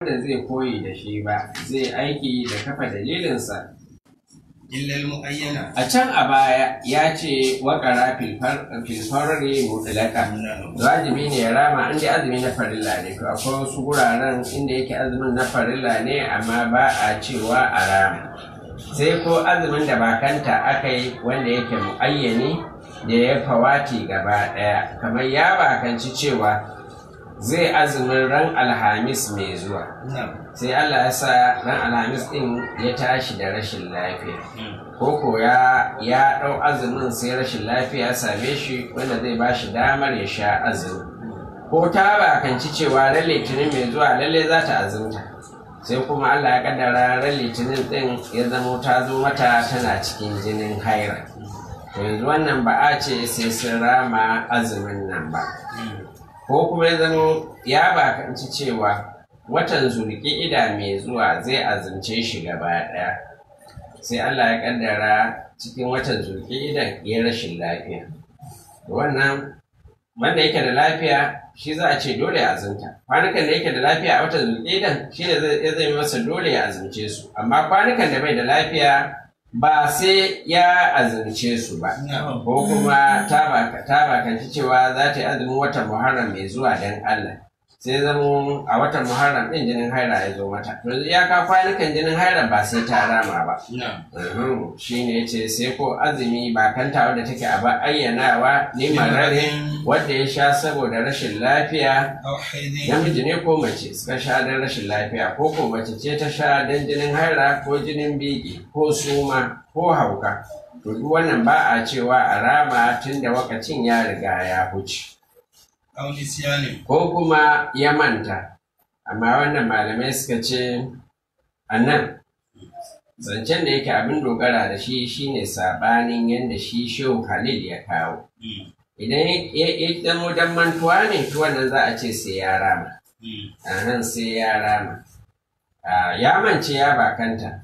da zai koyi da shi ba zai aiki da kafa dalilinsa illa al-mu'ayyana a can a baya ya ce waƙara filfarare mutlaka wajibi ne ya rama inda azumi na farilla ne to akwai wasu guraren inda yake azumin na farilla ne amma ba a cewa a rama sai ko azumin da bakanta aka yi wanda yake mu'ayyani da ya fawati gaba ɗaya kamar ya bakanci cewa zai azumin ran alhamis mai zuwa sai Allah ya sa ran alhamis ɗin ya tashi da rashin lafiya koko ya ya ɗau azumin sai rashin lafiya ya same shi wanda zai ba shi damar ya sha azumi ko ta bakanci cewa ran litinin mai zuwa lalle za ta azumta sai kuma Allah ya kaddara ran litinin ɗin ya zamo ta zo mata tana cikin jinin haira to yanzu wannan ba a ce sai sun rama azumin nan ba ko kuma ya zamo ya bakanci cewa watan ida mai zuwa zai azumce shi gaba ɗaya sai Allah ya kaddara cikin watan idan ya rashin lafiya wannan wanda yake da lafiya shi za a ce dole ya azumta kwanukan da yake da lafiya a watan idan shi ne zai zai masa dole ya azumce su amma kwanukan da bai da lafiya ba sai ya azumce su ba ko kuma ta bakanci cewa za ta yi azumin watan muharram mai zuwa don Allah sai zamo a watan muharram ɗin jinin haira ya zo mata to ya ka kwanukan jinin haira ba sai ta rama ba shi ne ce sai ko azumi ba kanta wadda take a ba ayyanawa ne marare wadda ya sha saboda rashin lafiya namiji ne ko mace suka sha don rashin lafiya ko ko mace ce ta sha don jinin haira ko jinin biki ko suma ko hauka to duk wannan ba a cewa a rama tun da wakacin ya riga ya huce ko kuma ya manta amma wannan malamai suka ce a nan zancen da yake abin dogara da shi shine sabanin yadda shi shehu khalil ya kawo idan ya zamo dan mantuwa ne to wannan za a ce sai ya rama a nan sai ya rama ya mance ya bakanta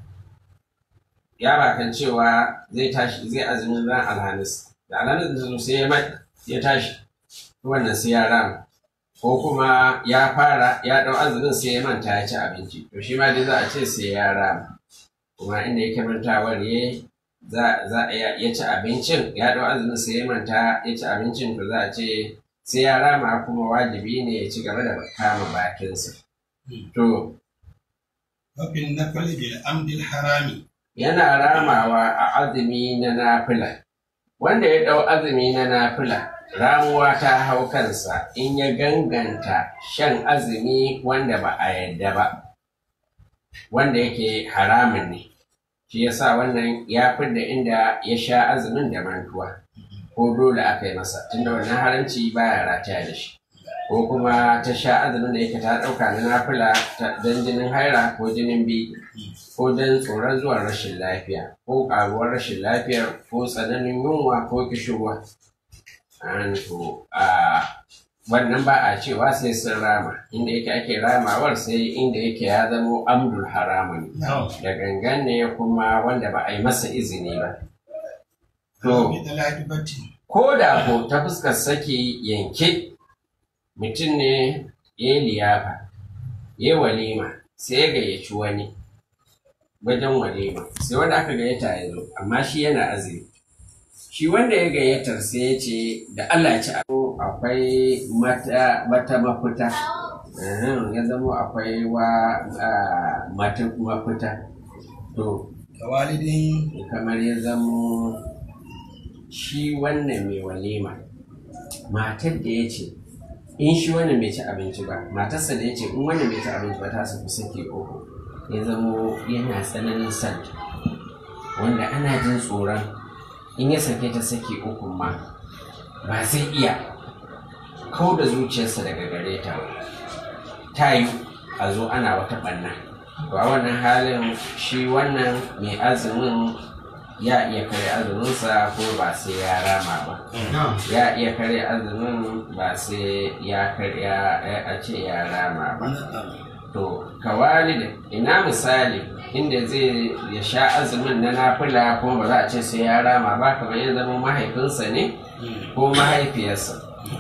ya bakan cewa zai tashi zai azumin ran alhamis da alhamis da sai ya tashi wannan sai ya rama ko kuma ya fara ya ɗau azumin sai ya manta ya ci abinci to shi ma dai za a ce sai ya rama kuma inda yake mantawar ya za a ya ci abincin ya ɗau azumin sai ya manta ya ci abincin to za a ce sai ya rama kuma wajibi ne ya ci gaba da kama bakinsa to wafin nafali bil amdil harami yana ramawa a azumi na nafila wanda ya ɗau azumi na nafila ramuwa ta hau kansa in ya ganganta shan azumi wanda ba a yadda ba wanda yake haramun ne shi yasa wannan ya da inda ya sha azumin da mantuwa ko dole aka yi masa tunda wannan haramci baya rataya da shi ko kuma ta sha azumin da yake ta ɗauka na nafila don jinin haira ko jinin bi ko don tsoron zuwan rashin lafiya ko ƙaruwar rashin lafiyar ko tsananin yunwa ko kishirwa to a wannan ba a cewa sai sun rama inda yake ake ramawar sai inda yake ya zamo amdul haramun da gangan ne kuma wanda ba a yi masa izini ba to ko da ko ta fuskar saki yanke mutum ne ya yi liyafa ya yi walima sai ya gayyaci wani wajen walima sai wanda aka gayyata ya zo amma shi yana azumi shi wanda ya gayyatar sai ya ce da Allah ci akwai mata mafita ya zama akwai wa mata mafita to walidin kamar ya zama shi wannan mai walima matar da ya ce in shi wannan bai ci abinci ba matarsa da ya ce in wannan bai ci abinci ba ta su fi sake uku ya zamo yana tsananin son wanda ana jin tsoron in ya sake ta saki uku ma ba zai iya kau da zuciyarsa daga gare ta ta yi a zo ana wata ɓanna to a wannan halin shi wannan mai azumin ya iya kare azuminsa ko ba sai ya rama ba ya iya kare azumin ba sai ya karya a ce ya rama ba to kawalida ina misali inda zai ya sha azumin na nafila kuma ba za a ce sai ya rama ba kamar ya zama mahaifinsa ne ko mahaifiyarsa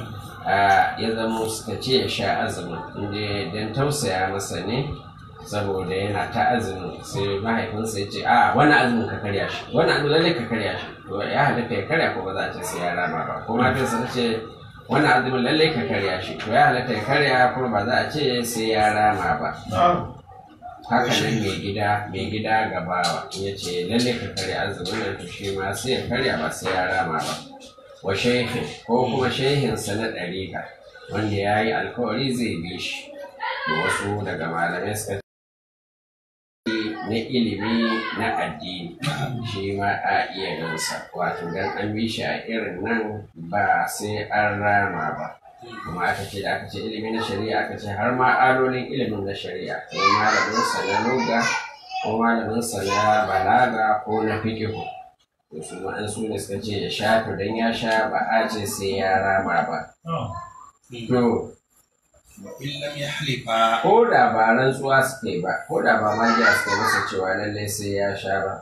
ya zama suka ce ya sha azumin inda don tausaya masa ne saboda yana ta azumin sai mahaifinsa ya ce a wani azumin ka karya shi wani azumin lalle ka karya shi to ya halatta ya karya ko ba za a ce sai ya rama ba ko mahaifinsa ta ce wani azumin lalle ka karya shi to ya halatta ya karya kuma ba za a ce sai ya rama ba haka nan mai gida mai gida gabawa ya ce lalle ka karya azumin nan to shi ma sai ya karya ba sai ya rama ba wa shehin ko kuma shehinsa na ɗariƙa wanda ya yi alkawari zai bi shi da wasu daga malamai suka na ilimi na addini shi ma a iya gansa wato dan an bi shi a irin nan ba sai an rama ba kuma aka ce da aka ce ilimi na shari'a aka ce har ma alolin ilimin na shari'a ko malamin sa na loga ko malamin sa na balaga ko na fikihu to su ma an su ne suka ce ya sha to dan ya sha ba a ce sai ya rama ba to وإن لم يحلفا ko da ba rantsuwa suka yi ba ko da ba magiya suka yi masa cewa lallai sai ya sha ba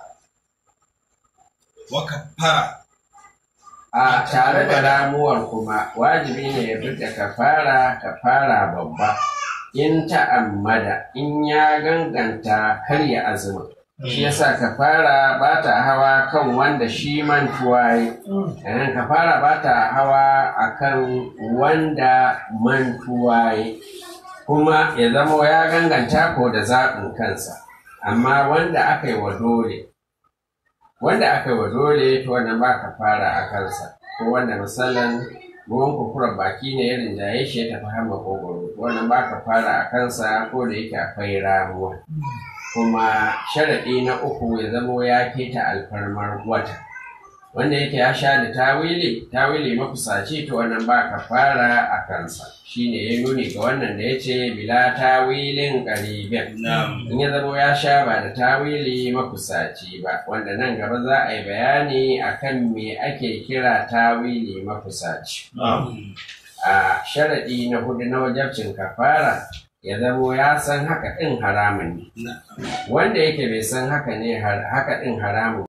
وكفر a tare da ramuwar kuma wajibi ne ya fita kafara kafara babba in ta'ammada in ya ganganta karya azumin shi yasa kafara ba ta hawa kan wanda shi mantuwa yi yanar kafara ba ta hawa akan wanda mantuwa yi kuma ya zama ya ganganta ko da zaɓin kansa amma wanda aka yi wa dole wanda aka yi wa dole to wannan ba ka fara a kansa ko wanda misalan ruwan kukurar baki ne ya rinjaye shi ya tafi har makogoro wannan ba ka fara a kansa ko da yake akwai ramuwa kuma sharaɗi na uku ya zamo ya keta alfarmar wata wanda yake ya sha da tawili tawili makusaci to wannan ba ka fara a kansa shine ya nuni ga wannan da ya ce bila tawilin ƙaribin نعم in ya zama ya sha ba da tawili makusaci ba wanda nan gaba za a yi bayani akan me ake kira tawili makusaci a sharaɗi na hudu na wajabcin kafara ya zamo ya san haka ɗin haramun ne نعم wanda yake bai san haka ne haka ɗin haramun